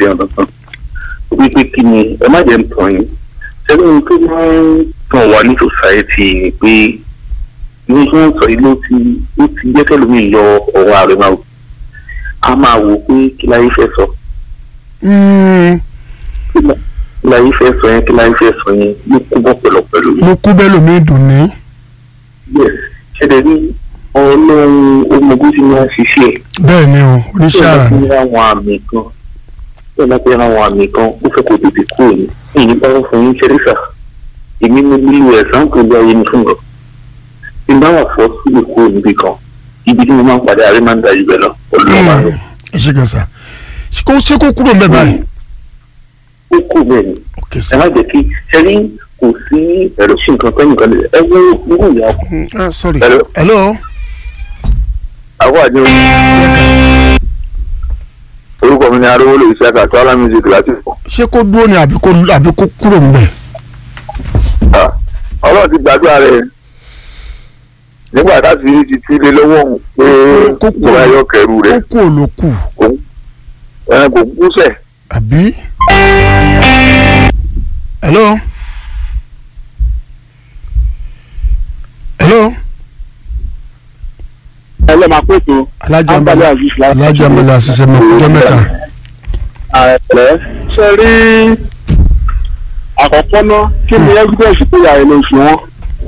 ọ̀dọ̀kan wípé kí ni ẹ má jẹ́ ń tàn yín ṣẹ́gun tó máa ń tàn wá ní society ni pé ní kí wọ́n sọ yìí ló ti ó ti jẹ́ kẹ́lómi yọ ọ̀rọ̀ ààrẹ máa wò a máa wò pé kí láyé fẹ́ sọ Mm, kí láyé fẹ́ sọ yẹn kí láyé fẹ́ sọ yẹn ló kú bọ́ pẹ̀lọ́pẹ̀lú ló kú bẹ́ẹ̀ lómi dùn ní. yes ṣẹlẹ̀ ní ọlọ́run ọmọgún tí wọ́n ṣiṣẹ́ bẹ́ẹ̀ ni o oníṣẹ́ àrà ni. ní àwọn àmì kan tí wọ́n bá ti ra àwọn àmì kan ó fẹ́ kó tètè kúrò ní èyí bá wọ́n fún yín ṣẹ́ríṣà èmi ní lílo ẹ̀sán tó lé ayé mi fún lọ tí n bá wà fọ́ sílẹ̀ kúrò níbi kan ibi tí mo máa ń padà àárẹ̀ máa ń da ibẹ̀ lọ ọlọ́run máa ń lọ. ẹ ṣe gan sa ṣé kó ṣé kó kúrò ń bẹ báyìí. ó kù bẹ́ẹ̀ ni ok ẹ sir. má jẹ́ kí ṣẹ́rí kò sí ẹ̀rọ sí nǹkan tó nìkan lè ẹ wo irú ìyá ọkọ Mm, ah, sorry. Hello? hello. àwọn àjọ orúkọ mi ni arówó lè ṣe àkàtọ́ alá music láti fọ́. ṣé kó dúró ni àbí kó àbí kó kúrò ń bẹ. Ah, ọlọ́run ti gbàdúrà rẹ̀ nígbà táti ti túlé lọ́wọ́ òun pé Kó kú. ìwà ayọ́ kẹrù kó rẹ̀ kú ò ló kù ẹran kò kú sẹ̀. àbí. hello. hello. ẹlẹ́ máa pètò alájà ń Ambali bẹ Azeez láti- alájà ń bẹ àṣìṣe mọ ọjọ́ mẹ́ta. ààrẹ ṣe rí àkọ́kọ́ náà kí ni evidence pé ìyá rẹ̀ ló fi wọ́n.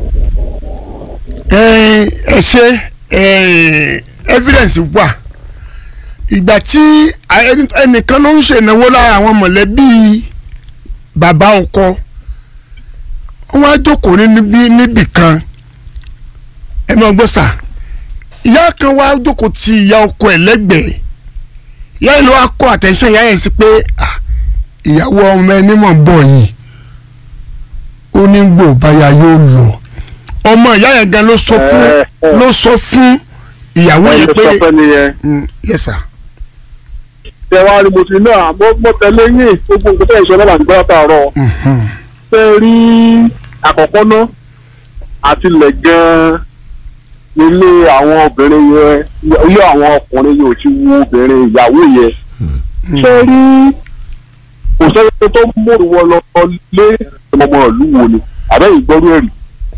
ẹ ẹ ṣe ẹ evidence wà ìgbà tí ẹni- ẹnìkan ló ń ṣènáwó lára àwọn mọ̀lẹ́bí bàbá ọkọ wọ́n á jókòó ní níbí níbì kan ẹ máa gbọ́ sà ìyá kan wá jókòó ti ìyá ọkọ ẹ̀ lẹ́gbẹ̀ẹ́ ìyá yìí ló wá kọ́ àtẹ̀sán ìyá yẹn sí pé ah, ìyàwó ọmọ ẹni mọ̀ ń bọ̀ yìí ó ní gbò báyà yóò lọ ọmọ ìyá yẹn gan ló sọ fún Eh, eh. ló sọ fún ìyàwó wọ́n yẹn lè pé sọ fẹ́ nìyẹn. Mm, yes sir. tẹ wá rí mo ti náà mo mo tẹ̀lé yín gbogbo nǹkan tẹ̀ ń sọ náà láti gbọ́dọ̀ tààrọ̀. Mhm. fẹ́ rí àkọ́kọ́ náà àtìlẹ̀ gan-an nílé àwọn obìnrin yẹn ilé àwọn ọkùnrin yẹn ò ti wo obìnrin ìyàwó yẹn. ṣé rí kò sẹ́yìn tó mòrò wọn lọ lé ọmọ ìlú wo ni àbẹ́yìn gbọ́rú ẹ̀rì.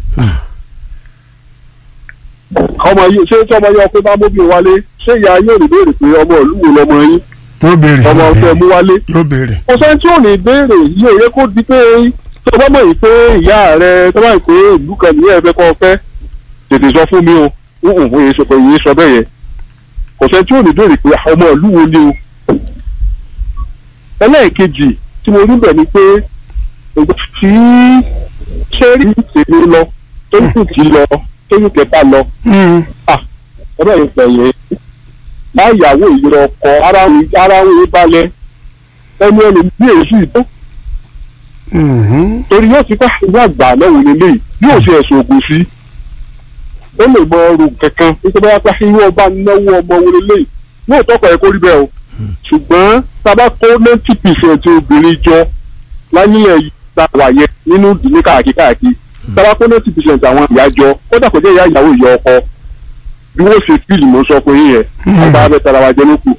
ọmọ yìí ṣé tí ọmọ yẹn ọkùnrin bá móbi wálé ṣé ìyá yóò ní béèrè pé ọmọ ìlú wo lọmọ yín yóò béèrè ọmọ yóò ọ̀fẹ́ mú béèrè, wálé yóò béèrè. kò sẹ́ni tí ò ní béèrè yìí ò yẹ kó di pé tó bá mọ̀ yìí pé ìyá rẹ tó bá yìí pé ìlú kan nìyẹn ẹ fẹ́ kọ́ ọ fẹ́ tètè sọ fún mi o ń hùn fún yìí sọ pé yìí sọ bẹ́ẹ̀ yẹn kò sẹ́ni tí ò ní béèrè pé ọmọ ìlú wo ni o. ẹlẹ́ẹ̀kejì tí mo rí bẹ̀ ni pé ìgbà tí sẹ́rí tèmi lọ tó ń kù tí lọ tó ń kẹta lọ Mm, ọ̀rọ̀ yìí pẹ̀yẹ má yàwó ìyẹrẹ ọkọ ara ń ara ń wé balẹ̀ ẹni ẹni bí èyí tó mhm. torí yóò ti ká ìwé àgbà lọ́wọ́ lélẹ̀ yóò ṣe ẹ̀sùn ògùn sí ó lè mọ ọrùn kankan nítorí wọ́n pẹ́ irú ọba náwó ọmọ wo lélẹ̀ yóò tọ́kọ̀ ẹ̀ kó rí bẹ́ẹ̀ o ṣùgbọ́n tábà kó ninety percent obìnrin jọ láyé ẹ̀ gbàgbà yẹ nínú ìdílé káàkiri káàkiri tábà kó ninety percent àwọn ìyá jọ kódà kò jẹ́ ìyá ìyàwó ìyá ọkọ bí wọ́n ṣe fíìlì mọ́ sọ pé yẹn àgbà abẹ́ tara wa jẹ́ lókù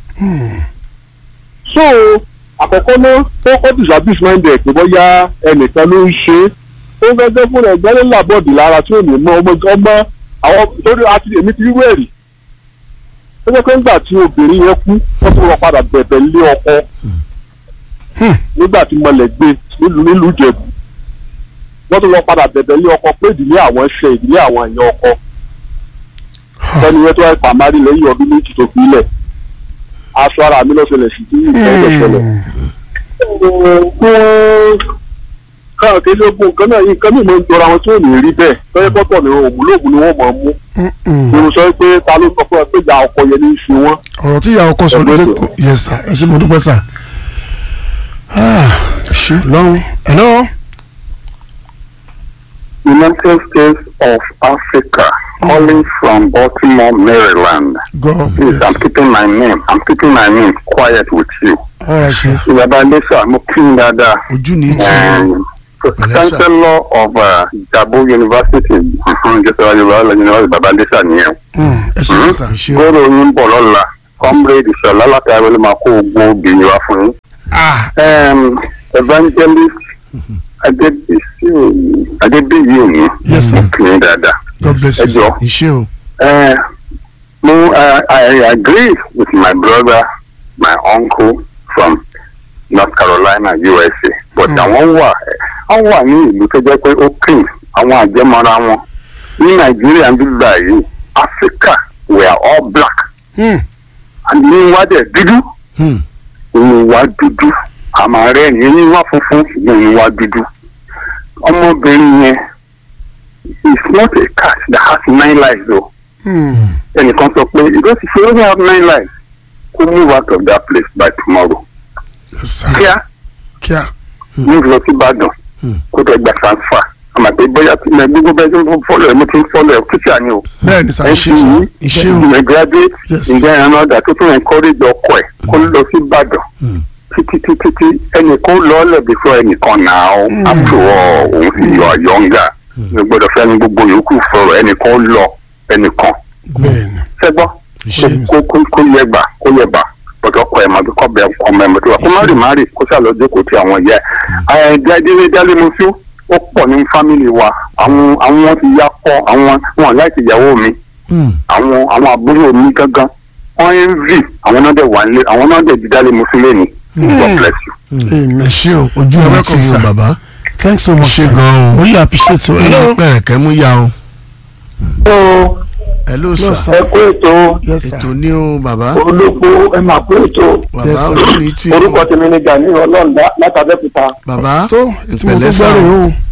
so àkọ́kọ́ náà tó kọ́ disabis minded pé bóyá ẹnìkan ló ń ṣe é ó fẹ́ fẹ́ fún ẹgbẹ́ ló làbọ̀dì lára tí ò ní mọ ọmọ ọmọ àwọn torí àti èmi ti rí wẹ̀rì ó jẹ́ pé ńgbà tí obìnrin yẹn kú wọ́n tún lọ padà bẹ̀bẹ̀ lé ọkọ nígbà tí mọlẹ̀ gbé nílùú nílùú Ìjẹ̀bú wọ́n tún lọ padà bẹ̀bẹ̀ lé ọkọ pé ìdílé àwọn ṣe ìdílé àwọn èèyàn ọkọ sẹ́ni yẹn tó wáyé pàmárì lẹ́yìn ọdún méjì tó fi lẹ̀ aṣọ ara mi ló ṣẹlẹ̀ sí tí ìfẹ́ ló ṣẹlẹ̀ káà kí ló gún nǹkan náà yìí nǹkan mìíràn ń jọra wọn tí ò ní rí bẹ́ẹ̀ tọ́jú pọ́tọ̀ ni òmùlóògùn ni wọ́n máa mú mo sọ pé ta ló sọ fún ẹ pé ìyá ọkọ yẹn ní í ṣe wọ́n. ọ̀rọ̀ tí ìyá ọkọ sọ ló dé kó yes sir ẹ ṣe mo dúpẹ́ sà. ṣe lọ́run hello. United States of Africa calling from Baltimore, Maryland. God Please, I'm keeping my name. I'm keeping my name quiet with you. all right sir. Ìjọba Lẹ́sà, mo kí n dáadáa. ojú ní tí o Um, Pẹ̀lẹ́ sà. Chancellor of uh, Jabo University, Joseph Ayola University, Baba Lẹ́sà nìyẹn. Mm, ẹ ṣe sà. ṣe Gbọ́dọ̀ yín bọ̀ lọ́la. Comrade Ìṣọ̀lá láti Awẹ́lẹ́ máa kó gbogbo obìnrin wá fún yín. ah um, evangelist adébísí òní adébíyí òní Yes, sir. ọkùnrin dáadáa god bless ẹ you sir. jọ iṣẹ́ o uh, mo uh, I agree with my brother my uncle from North Carolina USA but Mm. àwọn wà àwọn wà ní ìlú tó jẹ́ pé ó clean àwọn àjẹmọ́ra wọn ní Nàìjíríà ń gbígbà yìí Africa we are all black Hmm. and ní wá dẹ̀ dúdú Hmm. inú wa dúdú àmọ́ rẹ̀ ní inú wa funfun ṣùgbọ́n inú wa dúdú ọmọbìnrin yẹn is not a cat that has nine lives o Hmm. ẹnìkan sọ pé because if you only have nine lives kó move out of that place by tomorrow yes sir. kíá kíá. move lọ sí Ìbàdàn Hmm. kó tẹ gba transfer àmọ́ pé bóyá tí mo gbogbo bẹ́ẹ̀ tí mo fọ́lọ̀ ẹ̀ mo ti ń fọ́lọ̀ ẹ̀ kíkà ni o bẹ́ẹ̀ ni sir. ṣe sir. Iṣẹ́ o. ìmọ̀ graduate Yes. ǹjẹ́ ẹran ọ̀dà tó tún encourage ọkọ ẹ̀ kó lọ sí Ìbàdàn Hmm. títí títí tí ẹnìkan lọ́ọ́lẹ̀ before ẹnìkan náà ó after all òun sì yọ àyọ̀ǹgà ní gbọ́dọ̀ fẹ́ ní gbogbo yòókù sọ̀rọ̀ ẹnìkan lọ ẹnìkan bẹ́ẹ̀ ni. ṣẹ́gbọ́ Iṣẹ́ kó kó kó yẹ gbà kó yẹ bà bọ́tọ̀ kọ ẹ̀ máa bí kọ́ bẹ ọmọ ẹ̀ mọ́tò wà kó má rì má rì kó sàlọ́ jókòó tí àwọn yẹ ẹ̀ díadílé dálé mo sí ó pọ̀ ní fámìlì wa àwọn àwọn ti ya kọ́ àwọn wọn láti ìyàwó mi Hmm. àwọn àwọn àbúrò mi gángan wọ́n ń rì àwọn náà dẹ̀ wà nílé àwọn náà dẹ̀ dídálé mo sí lẹ́nu God bless you. Amen. ẹ ṣé o ojú You're mi welcome, ti o sir. bàbá thanks so much. ṣe gan o really appreciate you. ilé hello. pẹ̀rẹ̀kẹ́ mú ya o hello Hello, sir sir. ẹ kú ètò yes sir. ètò ní o bàbá olóko ẹ máa kú ètò bàbá Yes, sir. ojú mi ti o orúkọ tèmi ni Gani ọlọ́ọ̀dá látàbẹ́kúta bàbá tó tí mo tó ìpẹ̀lẹ́ sá gbọ́rọ̀ o.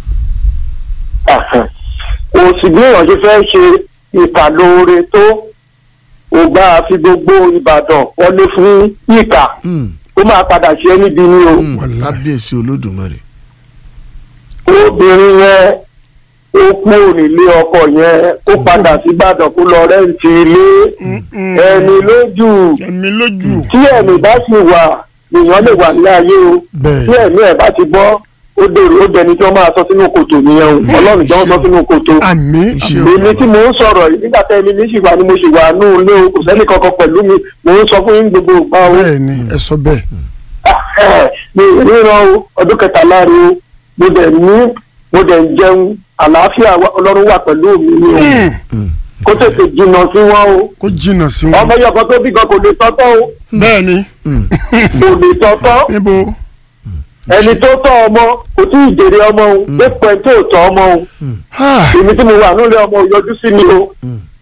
kò sì bí ìrànjú fẹ́ ṣe ìkà lóore tó ò bá fi gbogbo Ìbàdàn wọlé fún ìkà Hmm. ó máa padà ṣe é níbi ni o Hmm. Wàláhì. kábíyèsí olódùmarè obìnrin yẹn ó kú nílé ọkọ yẹn ó padà sí Ìbàdàn kó lọ rẹ́ǹtì ilé ẹni lójú ẹ̀mí lójú. tí ẹ̀mí bá sì wà èèyàn lè wà ní ayé o tí bẹ́ẹ̀ ẹ̀mí ẹ̀ bá ti bọ́ ó dèrò ó dẹni tí wọ́n máa sọ sínú kòtò nìyẹn o ọlọ́run tí wọ́n sọ sínú kòtò. àmì Iṣẹ́ àmì. o. èmi tí mò ń sọ̀rọ̀ yìí nígbà tẹ́ ẹni mi sì wà ni mo sì wà nù ilé o kò sẹ́ni kankan pẹ̀lú mi mò ń sọ fún yín gbogbo ìgbà o. bẹ́ẹ̀ ni ẹ sọ bẹ́ẹ̀. mi ò ríran o ọdún kẹtàlá rẹ o mo dẹ̀ ní mo dẹ̀ ń jẹun àlàáfíà wa- ọlọ́run wà pẹ̀lú mi ni o Hmm. kó tètè jìnnà sí wọn o kó jìnnà sí wọn. ọmọ yọkan tó bí gan kò lè tọ́tọ́ o bẹ́ẹ̀ ni Hmm. kò lè tọ́tọ́ níbo. ẹni tó tọ́ ọmọ kò tí ì jèrè ọmọ o dépò ẹ̀ tó tọ́ ọmọ o. Ah, èmi tí mo wà nílé ọmọ yọjú sí mi o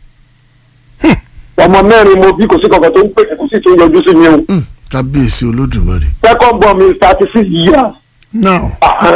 ọmọ mẹ́rin mo bí kò sí kankan tó ń pèsè kò sí tó ń yọjú sí mi o Hmm. kábíyèsí olódùmarè second born mi is thirty six years now.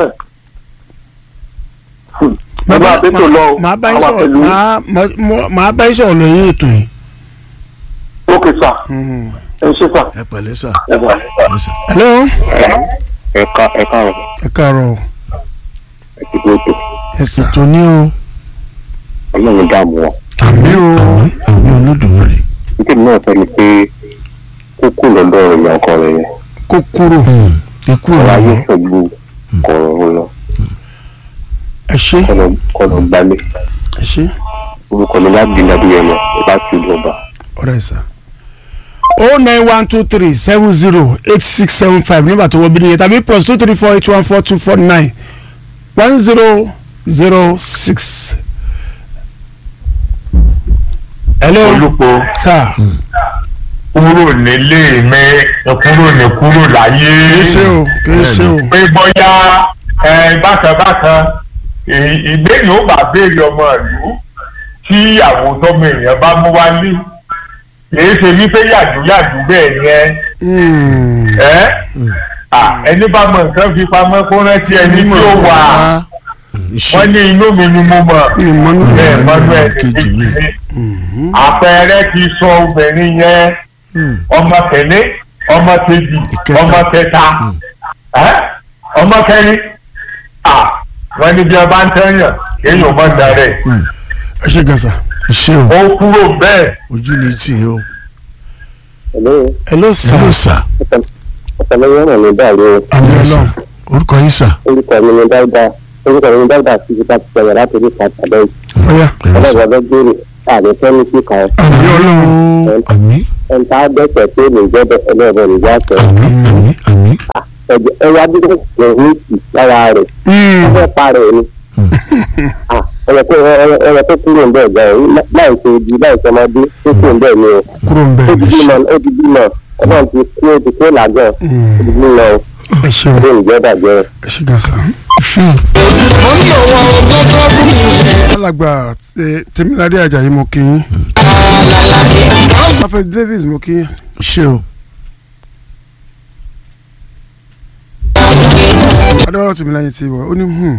mo bá a tó lọ o màá bá yín àwa sọ̀rọ̀ pẹ̀lú màá- màá- màá- màá bá yín sọ̀rọ̀ lóyún ètò yìí. ókè sà Mhm. ẹ ṣe sà ẹ pẹ̀lẹ́ sà ẹ bá ẹ sà hello. ẹ̀ka ẹ̀ka rẹ̀ ẹ káàárọ̀ o. ẹ̀kí tó tó yes sir. ètò ní o ọlọ́run dààmú wọn. àmì o. àmì àmì olódùmarè nítorí náà fẹ́ ni pé kókó lọ́dọ̀ ìyá ọkọ rẹ̀ yẹn kó kúrò. Hmm. ikú ọ̀rọ̀ ayé ìràwọ̀ pẹ̀lú kọ̀ọ̀rọ̀ lọ ẹ ṣe kọ́nà kọ́nà gbalẹ̀ ẹ ṣe orúkọ mi láti dàbí yẹn lọ láti ìlú ọba. ọ̀rẹ́ sà. o nine one two three seven zero eight six seven five nígbà tó wọ bí nìyẹn tàbí plus two three four eight one four two four nine one zero zero six. hello olùkọ́ sir kúrò nílé mi kúrò ní kúrò láyé kìí ṣe o kìí ṣe o pé bóyá ẹ, bákan bákan ì- ìbéèrè ó bá béèrè ọmọ ìlú tí àwọn tọmọ èèyàn bá mú wálé kìí ṣe wípé yàdúyàdú bẹ́ẹ̀ yẹn Hmm. ẹ à, ẹni bá mọ nǹkan fi pamọ́ kó rántí ẹni tí ó wà wọ́n iṣẹ́ ní inú mi ni mo mọ̀ ìmọ̀nù bẹ́ẹ̀ mọ́nú ẹ̀ kejì mi. àpẹẹrẹ ti sọ obìnrin yẹn Hmm. ọmọ kẹlẹ ọmọ kejì Ìkẹta. ọmọ kẹta ẹ ọmọ kẹrin à wọn ní bí ẹ bá ń tẹyàn kéèyàn mọ darẹ Hmm. ẹ ṣe gan sà. iṣẹ́ o ó kúrò bẹ́ẹ̀ ojú ni tì í o hello hello sir hello sà ọ̀pọ̀lọpọ̀ ọ̀nà mi dàrú o àmì ọlọ́run orúkọ yín sà orúkọ mi ni dáúdà orúkọ mi ni dáúdà sí ibi láti sọ̀rọ̀ láti orí ìtajà bẹ́ẹ̀ ọ̀yà pẹ̀lẹ́ sà ọlọ́run ọ̀dọ́ gbére àmì fẹ́mi sí kan àmì ọlọ́run àmì ẹ̀ńtà dẹ́sẹ̀ tó lè jẹ́ ọlọ́run ìjà sọ àmì àmì àmì ẹ̀jẹ̀ ẹwà bí wọ́n ṣe ń tì lára rẹ̀ Mm. wọ́n fẹ́ pa rẹ̀ ni. Ah, ẹ̀rọ tó ẹ̀rọ tó kúrò ń bẹ̀ gan-an láì ṣe ojú láì ṣe ọmọdé tó kúrò ń bẹ̀ ni o. kúrò ń ó bẹ̀ ti bímọ ó ti bímọ ọlọ́run ti kú ó ti kú làgàn ó ti bímọ ó ẹ ṣeun ti ìjẹ́ bàjẹ́. ẹ ṣe gan sa. mo ní òun ọgbọ́n tó fún mi. alàgbà eh, tèmíládé ajayi mo kí yín. prophet davis mo kí yín. ṣé o adéwọ́lá tèmíláyé ti wọ̀ ó ní hmm.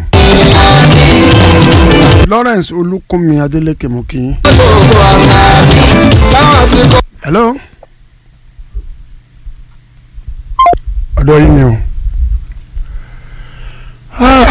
lawrence olùkùnmi adélèké mo kí yín. gbogbo àná láwọn àsìkò. hello. ọ̀dọ̀ yìí ni o. Ah.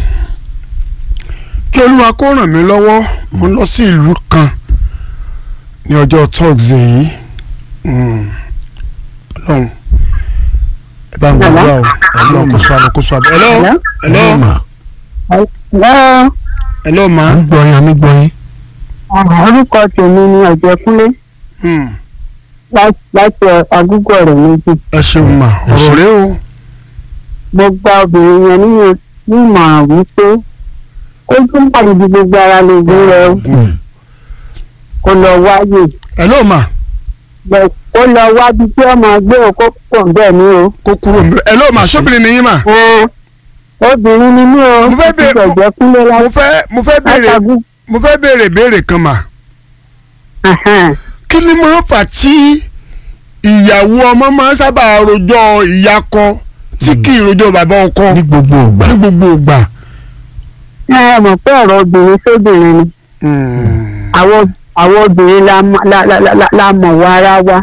kí olúwa kó ràn mí lọ́wọ́ mo ń lọ sí ìlú kan ní ọjọ́ tọ́ọ̀sì yìí Mm. ọlọ́run ẹ bá ń gbàdúrà o ọlọ́run kò sọ àlọ́ kò sọ àbẹ̀. hello hello Hello, ma lọ́ọ́ hello ma. à ń gbọ́ yín à ń gbọ́ yín orúkọ tèmi ni ọ̀jẹ̀kúnlé Hmm. lá- láti agúgọ̀ rẹ̀ méjì ẹ ṣeun ma ọ̀rọ̀ rẹ o. mo gba obìnrin yẹn nínú nímọ̀ràn wípé kó tún pàdé bí gbogbo ara lè gbé rẹ o, Mm. kó lọ wáyè hello ma bẹ́ẹ̀ kó lọ wábi tí ọmọ gbé o kó pọ̀ bẹ́ẹ̀ ni o. kó kúrò ń bẹ hello ma sóbìnrin ni yín ma. Ẹn, obìnrin ni mí o Mo fẹ́ bèèrè- ọ̀jẹ̀kúnlé mo fẹ́ mo fẹ́ béèrè látàgú. mo fẹ́ béèrè béèrè kan mà kí ni máa ń fà tí ìyàwó ọmọ máa ń sábà rojọ́ ìyàkọ tí kì í rojọ́ bàbá ọkọ ní gbogbo ìgbà ní gbogbo ìgbà. ẹ mọ̀ pé ọ̀rọ̀ obìnrin sóbìnrin ni àwọn àwọn obìnrin la mọ̀- la- la- la- la- la mọ̀ wọ ara wa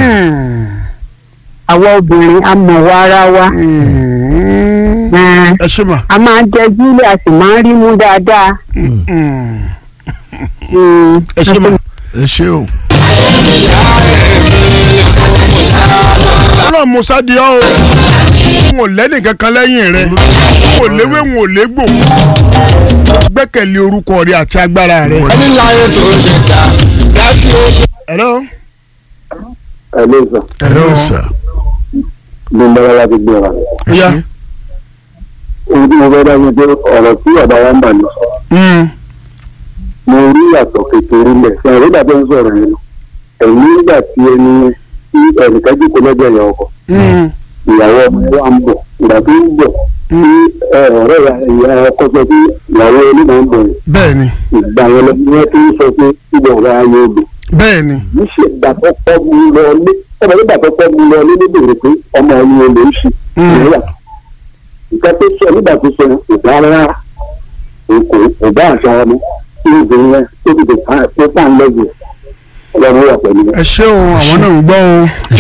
àwọn obìnrin a mọ̀ wọ ara wa Ẹn, ẹ ṣe mà. a máa ń jẹ jílẹ̀ a sì máa ń rí mú dáadáa. Mm. ẹ ṣe mà. ẹ ṣé o ọlọ́run musa di ọ́ o n ò lẹ́nì kankan lẹ́yìn rẹ n ò léwé n ò légbò gbẹ́kẹ̀lé orúkọ rẹ àti agbára rẹ. ẹni láyé tó ṣe dá dájú ó hello. ẹ ló sọ hello. sà bí mo bá láti gbé wa. ẹ Ó yá. ṣé ohun tí mo fẹ́ dáhùn pé ọ̀rọ̀ tí ọ̀dà wa ń bà lọ sọ Mm. mo rí ìyàtọ̀ kékeré lẹ̀ ṣe àwọn ìgbà tó ń sọ̀rọ̀ yẹn lọ ẹ̀yìn nígbà tí ẹni tí ẹnìkan jókòó lọ́jọ́ ìyá ọkọ Mm. ìyàwó ọmọ wa ń bọ̀ ìgbà tó ń bọ̀ tí ẹ, ọ̀rẹ́ ìyá- ìyá ọkọ sọ pé ìyàwó ẹni máa ń bọ̀ yẹn bẹ́ẹ̀ni ìgbà yẹn lọ ni wọ́n ti ń sọ pé ìgbà ọ̀rẹ́ ayé odò bẹ́ẹ̀ni. níṣẹ́ ìgbà tó kọ́ mu lọ lé ọmọ nígbà tó kọ́ mu lọ lé ló bèrè pé ọmọ ẹni olè ń ṣe Mm. ìrẹ́yà nǹkan tó sọ nígbà tó sọ yẹn kò dá rárá kò kò bá àṣà ọmọ tí ó bèrè yẹn tó ti dè tó tà ń lẹ́gbẹ̀ẹ́ ọlọ́run wà pẹ̀lú ẹ ṣé o àwọn náà ń gbọ́ o. ẹ